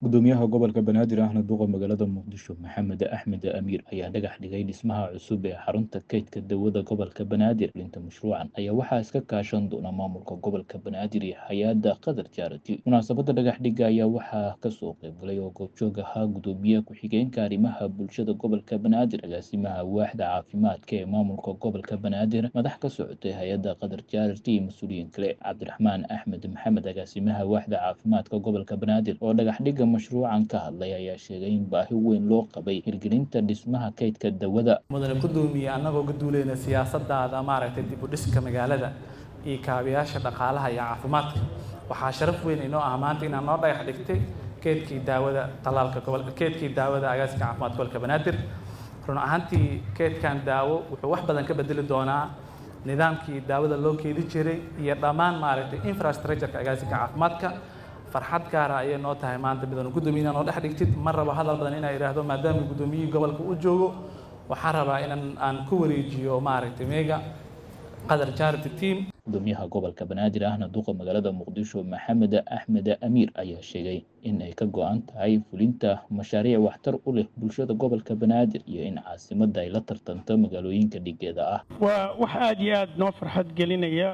gudoomiyaha gobolka banaadir ahna duqa magaalada muqdisho maxamed axmed amiir ayaa dhagax dhigay dhismaha cusub ee xarunta kaydka dawada gobolka banaadir linta mashruucan ayaa waxaa iska kaashan doona maamulka gobolka banaadir iyo hay-adda qatar jaarati munaasabada dhagax dhiga ayaa waxaa kasoo qeybgalay oo goobjoog ahaa gudoomiye ku-xigeenka arrimaha bulshada gobolka banaadir agaasimaha waaxda caafimaadka ee maamulka gobolka banaadir madax ka socotay hay-adda qatar jaarati iyo mas-uuliyiin kale cabdiraxmaan axmed maxamed agaasimaha waaxda caafimaadka gobolka banaadir oo dhagax dhiga mashruucan ka hadlay ayaa sheegay in baahi weyn loo qabay hirgelinta dhismaha kaydka dawada mudane gudoomiye annagoo ka duuleyna siyaasadaada maaragtay dib u dhiska magaalada iyo kaabayaasha dhaqaalaha iyo caafimaadka waxaa sharaf weyn inoo ah maanta inaan noo dhagax dhigtay keedkii daawada talaalka gobol keedkii daawada agaasinka caafimaadka gobolka banaadir run ahaantii keedkan daawo wuxuu wax badan ka bedeli doonaa nidaamkii daawada loo keedi jiray iyo dhammaan maaragtay infrastructureka agaasinka caafimaadka farxad gaara ayay noo tahay maanta midanu guddoomiye noo dhex dhigtid ma rabo hadal badan inaa idhaahdo maadaama guddoomiyihii gobolka u joogo waxaan rabaa inaan aan ku wareejiyo maaragtay meega qadar charity team gudoomiyaha gobolka banaadir ahna duqa magaalada muqdisho maxamed axmed amiir ayaa sheegay in ay ka go-an tahay fulinta mashaariic waxtar u leh bulshada gobolka banaadir iyo in caasimadda ay la tartanto magaalooyinka dhigeeda ah waa wax aada iyo aada noo farxad gelinaya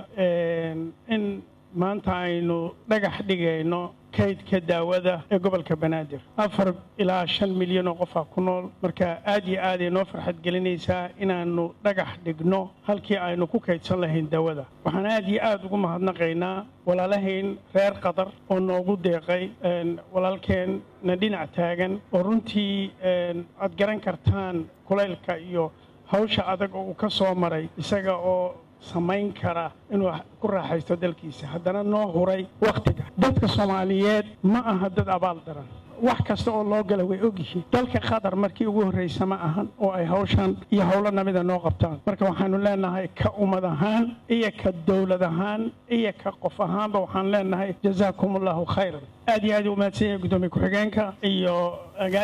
in maanta aynu dhagax dhigayno kaydka daawada ee gobolka banaadir afar ilaa shan milyan oo qofaa ku nool marka aad iyo aaday noo farxad gelinaysaa inaannu dhagax dhigno halkii aynu ku kaydsan lahayn daawada waxaan aad iyo aada ugu mahadnaqaynaa walaalahayn reer qatar oo noogu deeqay walaalkeenna dhinac taagan oo runtii aad garan kartaan kulaylka iyo hawsha adag oo uu ka soo maray isaga oo samayn kara inuu ku raaxaysto dalkiisa haddana noo huray wakhtiga dadka soomaaliyeed ma aha dad abaal daran wax kasta oo loo gala way ogyihiin dalka qatar markii ugu horraysa ma ahan oo ay hawshan iyo howlo namida noo qabtaan marka waxaanu leenahay ka ummad ahaan iyo ka dowlad ahaan iyo ka qof ahaanba waxaan leenahay jazaakum allahu khayran aad iyo aad u mahadsan yahay guddoomiye ku-xigeenka iyo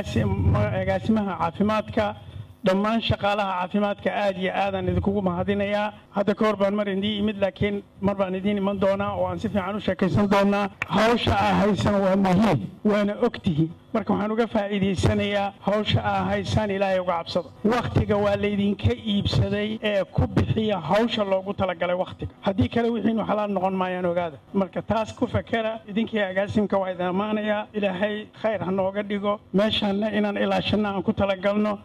agaasimaha caafimaadka dhammaan shaqaalaha caafimaadka aad iyo aadaan idinkugu mahadinayaa hadda ka hor baan mar idii imid laakiin mar baan idiin iman doonaa oo aan si fiican u sheekaysan doonaa hawsha aa haysan waa muhiim waana ogtihiin marka waxaan uga faa'iidaysanayaa hawsha aa haysaan ilaahay uga cabsada wakhtiga waa laydinka iibsaday ee ku bixiya hawsha loogu talagalay wakhtiga haddii kale wixiinu xalaal noqon maayaan ogaada marka taas ku fakera idinkii agaasimka waa idin ammaanayaa ilaahay khayr ha nooga dhigo meeshaanna inaan ilaashanna aan ku talagalno